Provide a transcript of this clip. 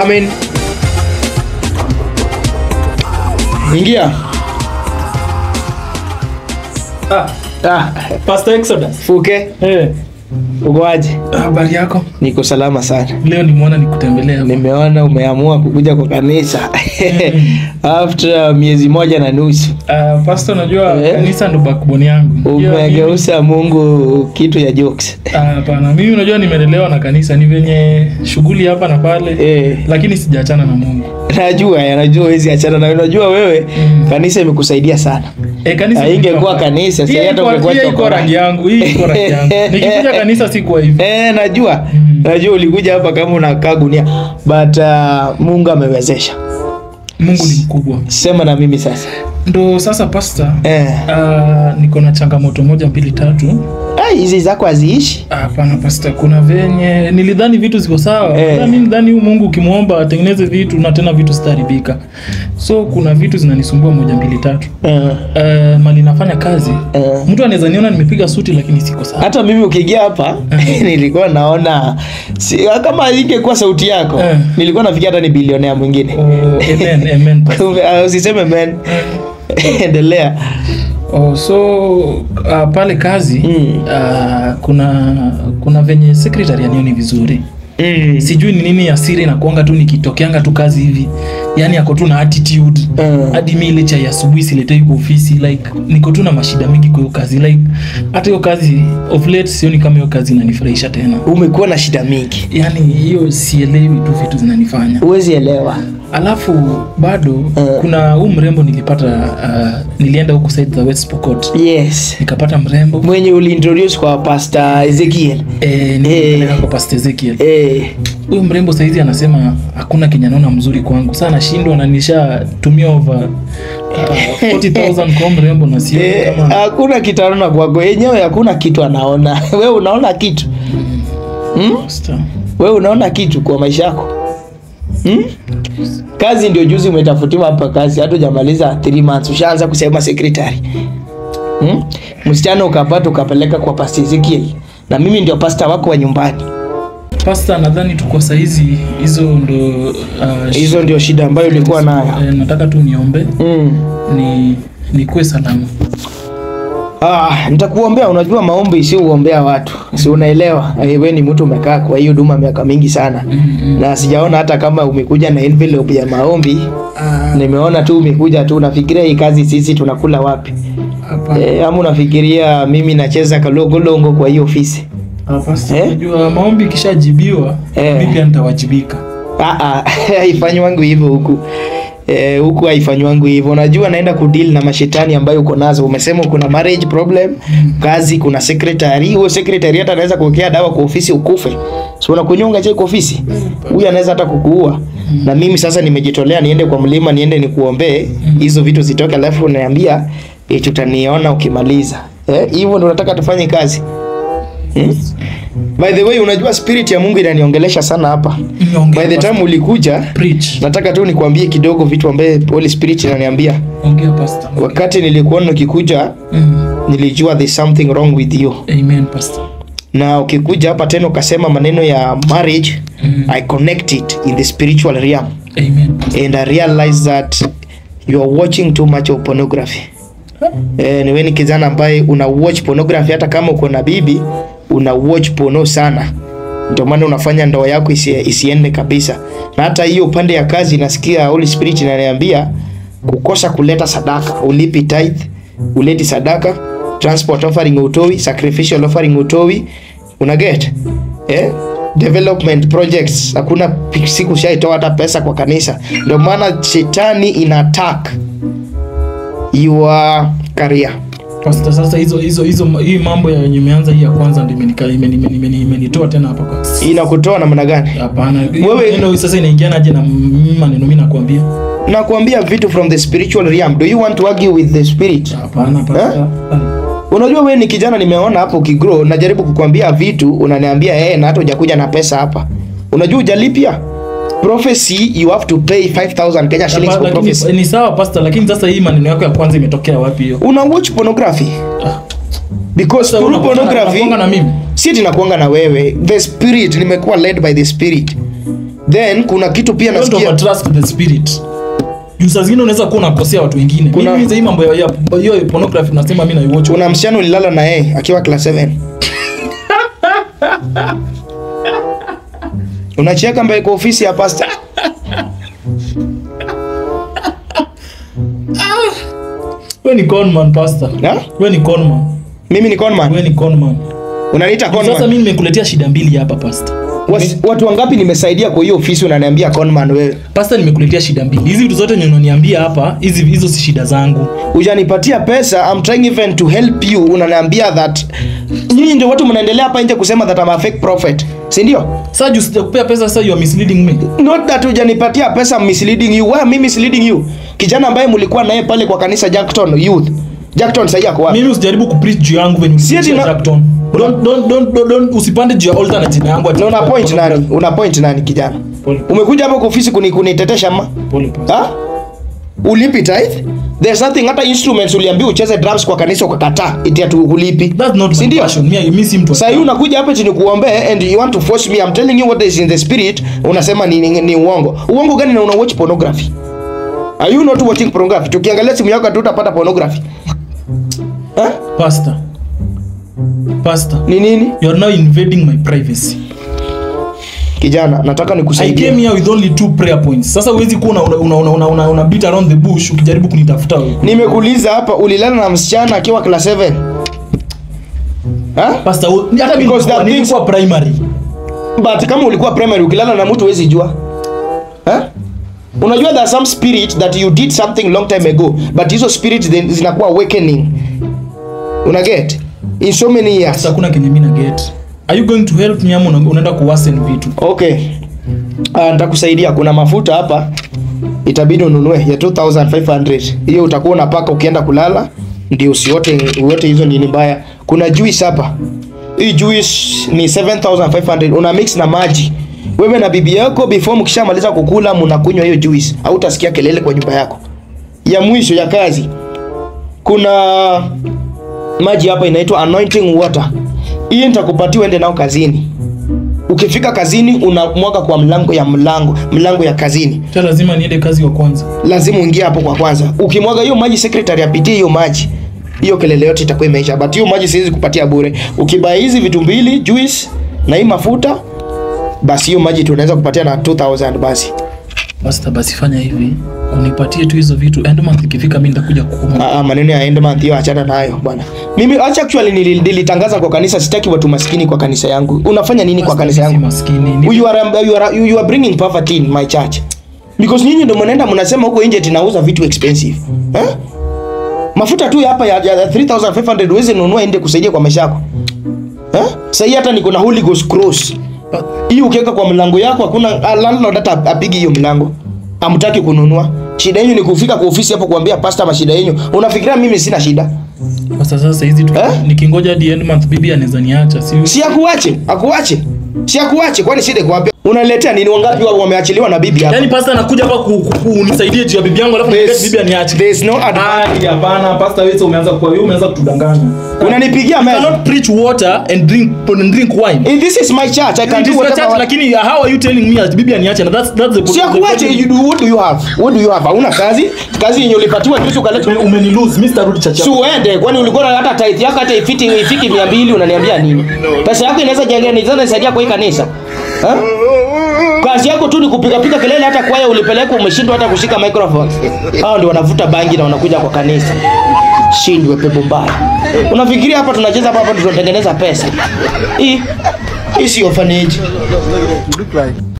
Come in. Ingia. Ah, Ah, Pastor Exodus. Fuke, Eh, uko aje? habari yako? Niko salama sana. Leo nimeona nikutembelea. hapa. Nimeona umeamua kukuja kwa kanisa after miezi moja na nusu. Ah, Pastor, unajua Eh. kanisa ndo backbone yangu. Unajua mimi- Umegeusa Mungu kitu ya jokes. Ah, Hapana, mimi unajua nimelelewa na kanisa, ni venye shughuli hapa na pale Eh, lakini sijaachana na Mungu. najua, najua huwezi achana na unajua wewe Mm. kanisa imekusaidia sana. Eh, kanisa Haingekuwa ilikuwa- kanisa, Hii si hata iko- ungekuwa hii iko chokora. rangi yangu, hii iko rangi yangu. Nikikuja kanisa sikuwa hivi. Eh, najua Mm. najua ulikuja hapa kama unakaa gunia but uh, Mungu amewezesha. Mungu ni mkubwa. Sema na mimi sasa. Ndo sasa Pastor, Eh, ah, niko na changamoto moja mbili tatu. ah, hizi zako haziishi. Hapana Pastor, kuna venye nilidhani vitu ziko sawa. Eh. Eh. Mimi ndani huyu Mungu ukimwomba atengeneze vitu na tena vitu zitaharibika. So kuna vitu zinanisumbua moja mbili tatu. Eh, Uh, mali nafanya kazi. eh. Mtu anaweza niona nimepiga suti lakini siko sawa. hata mimi ukiingia hapa nilikuwa naona si, kama ingekuwa sauti yako Eh. nilikuwa nafikia hata ni bilionea mwingine Oh, amen, amen. Pastor. Ah, usiseme men endelea Oh, so uh, pale kazi Mm. uh, kuna kuna venye secretary anioni vizuri. mm. Sijui ni nini ya siri na kuanga tu nikitokeanga tu kazi hivi. Yaani ako tu na attitude. Eh. hadi mi ile chai asubuhi siletei kwa ofisi like niko tu na mashida mingi kwa hiyo kazi like hata hiyo kazi of late sioni kama hiyo kazi inanifurahisha tena umekuwa na shida mingi yaani hiyo sielewi tu vitu zinanifanya huwezi elewa alafu bado Eh. kuna huu mrembo nilipata uh, nilienda huku side za West Pokot yes nikapata mrembo mwenye uliintroduce kwa pastor ezekiel eh, nilipeleka kwa Pastor Ezekiel eh. huyu mrembo saizi anasema hakuna kenye anaona mzuri kwangu saa nashindwa na nishatumia over uh, 40000 kwa mrembo na sio Eh, kama hakuna kitu anaona kwako yenyewe hakuna kitu anaona we unaona kitu hmm? Pastor. we unaona kitu kwa maisha yako hmm? kazi ndio juzi umetafutiwa hapa kazi hata hujamaliza 3 months ushaanza kusema secretary hmm? msichana ukapata ukapeleka kwa pastor Ezekiel na mimi ndio pasta wako wa nyumbani Pasta, nadhani tuko saizi hizo ndo uh, hizo ndio shida ambayo ulikuwa nayo eh, nataka tu niombe mm. ni nikuwe salama. Ah, nitakuombea. Unajua maombi sio uombea watu, si unaelewa? Eh, wewe ni mtu umekaa kwa hiyo huduma miaka mingi sana Mm, na sijaona hata kama umekuja na envelope ya maombi. Ah, Nimeona tu umekuja tu, unafikiria hii kazi sisi tunakula wapi? hapa Eh, ama unafikiria mimi nacheza kalongolongo kwa hiyo ofisi? Ah, Pasta, Eh? unajua maombi ikishajibiwa Eh. mimi pia nitawajibika. Ah ah, haifanywangu hivyo huku. Eh, huku haifanywangu hivyo. Unajua naenda kudeal na mashetani ambayo uko nazo. Umesema kuna marriage problem, kazi kuna secretary. Huyo secretary hata anaweza kuwekea dawa kwa ofisi ukufe. So unakunyonga je kwa ofisi? Huyu anaweza hata kukuua. Na mimi sasa nimejitolea niende kwa mlima niende nikuombee hizo vitu zitoke, alafu unaniambia eh, tutaniona ukimaliza. Eh, hivyo ndio unataka tufanye kazi. Hmm? By the way, unajua spirit ya Mungu inaniongelesha sana hapa. Niongee, By the Pastor. time ulikuja Preach. nataka tu nikwambie kidogo vitu ambaye Holy Spirit inaniambia. Ongea Pastor. Wakati nilikuona ukikuja, Mm. nilijua there's something wrong with you, Amen Pastor. na ukikuja hapa tena ukasema maneno ya marriage Mm. I connect it in the spiritual realm Amen Pastor. and I realize that you are watching too much of pornography. Eh, ni wewe ni kijana ambaye una watch pornography hata kama uko na bibi una watch porno sana. Ndio maana unafanya ndoa yako isi, isiende kabisa. Na hata hiyo upande ya kazi nasikia Holy Spirit inaniambia kukosa kuleta sadaka, ulipi tithe, uleti sadaka, transport offering utoi, sacrificial offering utoi. Una get? Eh? Development projects hakuna pi- siku shaitoa hata pesa kwa kanisa. Ndio maana shetani ina attack your career. Pastor, sasa hizo hizo hizo hii mambo ya yenye imeanza hii ya kwanza ndio imenika imeni- imeni- imeni- imenitoa tena hapa kwa. Inakutoa namna gani? Hapana. Wewe- Wewe sasa inaingianaje na m- maneno mimi nakwambia? nakuambia vitu from the spiritual realm do you want to argue with the spirit Hapana Pastor. unajua wewe ni kijana nimeona hapo ukigrow najaribu kukwambia vitu unaniambia eh na hata hujakuja na pesa hapa unajua hujalipia prophecy you have to pay 5000 Kenya shillings for Lakini prophecy ni sawa Pastor, lakini sasa hii maneno yako ya kwanza imetokea wapi hiyo? una watch pornography Ah. because Sasa through unakuanga- pornography unakuanga na mimi. si ati nakuanga na wewe the spirit nimekuwa led by the spirit then kuna kitu pia Don't nasikia overtrust the spirit juu saa zingine unaweza kuwa unakosea watu wengine Kuna- mimi hii mambo ya ya- hiyo pornography nasema mimi naiwatch kuna msichana ulilala na yeye akiwa class 7 unacheka mbele kwa ofisi ya pastor wewe ni conman pastor Ha? wewe ni conman mimi ni conman wewe ni conman unaniita sasa conman mimi nimekuletea shida mbili hapa pastor Was, watu wangapi nimesaidia kwa hiyo ofisi unaniambia conman wewe pastor nimekuletea shida mbili hizi vitu zote yenye unaniambia hapa hizi hizo si shida zangu hujanipatia pesa I'm trying even to help you unaniambia that nyinyi ndio watu mnaendelea hapa nje kusema that I'm a fake prophet si ndio sasa juu sijakupea pesa sasa you are misleading me not that hujanipatia pesa I'm misleading you why am I misleading you kijana ambaye mlikuwa naye pale kwa kanisa Jackton Youth Jackton sasa yako wapi mimi usijaribu kupreach juu yangu venye Si ati ulipreach na- Jackton don't don't don't don't, don't usipande juu ya altar na jina yangu ati- na una point nani una point nani kijana Pole. umekuja hapa kwa ofisi kuni kunitetesha ma Pole, pastor. ha ulipi tithe there's nothing hata instruments uliambiwa ucheze drums kwa kanisa ukakataa eti atu ulipi That's not si my ndio passion. Me, mimi si mtu. Sasa hii unakuja hapa chini kuombea and you want to force me. I'm telling you what is in the spirit. Unasema ni, ni, ni uongo. Uongo gani na una watch pornography? Are you not watching pornography? Tukiangalia simu yako tu utapata pornography. Ha? Pastor. Pastor. Ni nini? You are now invading my privacy. Kijana, nataka I nikusaidie. came here with only two prayer points. Sasa huwezi kuwa una, una, una, una, una, una beat around the bush ukijaribu kunitafuta wewe. Nimekuuliza hapa ulilala na msichana akiwa class 7. Ha? Pastor, u- hata mimi Because nilikuwa- that things- nilikuwa primary. But kama ulikuwa primary ukilala na mtu huwezi jua. Ha? Unajua there are some spirit that you did something long time ago but hizo spirit then zinakuwa awakening. Una get? In so many years. Sasa hakuna kenye mimi na get. Are you going to help me ama una- unaenda kuwasen vitu? Okay. Uh, nitakusaidia. Kuna mafuta hapa itabidi ununue ya 2500. Hiyo utakuwa unapaka ukienda kulala ndio usiote uote hizo nini mbaya. Kuna juice hapa. Hii juice ni 7500. Una mix na maji. Wewe na bibi yako before mkishamaliza kukula mnakunywa hiyo juice. Hautasikia kelele kwa nyumba yako. Ya mwisho ya kazi. Kuna maji hapa inaitwa anointing water. Hii nitakupatia uende nao kazini. Ukifika kazini unamwaga kwa mlango ya mlango mlango ya kazini, Sasa lazima niende kazi wa kwanza. lazima uingie hapo kwa kwanza. Ukimwaga hiyo maji, secretary apitie hiyo maji, hiyo kelele yote itakuwa imeisha. But hiyo maji siwezi kupatia bure. Ukibaya hizi vitu mbili, juice na hii mafuta, basi hiyo maji tunaweza kupatia na 2000 basi. Pastor, basi fanya hivi. Unipatie tu hizo vitu. End month ikifika mimi nitakuja kukupa. Ah, ah, maneno ya end month hiyo achana nayo bwana. Mimi acha actually nili- nilitangaza kwa kanisa, sitaki watu maskini kwa kanisa yangu. Unafanya nini kwa kanisa yangu? Maskini. Ni- you are, you are, you are bringing poverty in my church because nyinyi ndio mnaenda mnasema huko nje tunauza vitu expensive eh? mafuta tu hapa ya, ya 3500 uweze nunua ende kusaidia kwa maisha yako eh? Sasa hii hata niko na Holy Ghost cross Pa- hii ukiweka kwa mlango yako hakuna ah, landlord hata apigi hiyo mlango hamtaki kununua shida yenu ni kufika kwa ofisi hapo kuambia pastor mashida yenu unafikiria mimi sina shida Sasa sasa hizi tu Eh? nikingoja hadi end month bibi anaweza niacha. Si si akuache akuache si akuache kwani shida iko wapi unaletea nini wangapi wao wameachiliwa na bibi hapa Yaani pastor anakuja hapa ku- ku- kunisaidie juu ya bibi yangu alafu There's- niambia bibi aniache. there's no advantage Ah, hapana pastor wewe umeanza kwa wewe umeanza kutudanganya. unanipigia You meza cannot preach water and drink and drink wine. Eh, this is my church i can It do is your whatever church, I want. lakini how are you telling me ati bibi aniache? Na that's that's the si akuache you do what do you have what do you have hauna kazi kazi yenye ulipatiwa juzi ukaleta Ume- umenilose mimi sitarudi church si yako. uende kwani ulikuwa na hata tithe yako hata ifiti ifiki 200 unaniambia nini pesa yako inaweza jenga inaweza nisaidia kwa hii kanisa ha? kazi yako tu ni kupiga piga kelele hata kwaya ulipeleka umeshindwa hata kushika microphone hao ndio wanavuta bangi na wanakuja kwa kanisa shindwe pepo mbaya unafikiria hapa tunacheza hapa hapa ndio tunatengeneza pesa hii hii sio orphanage look like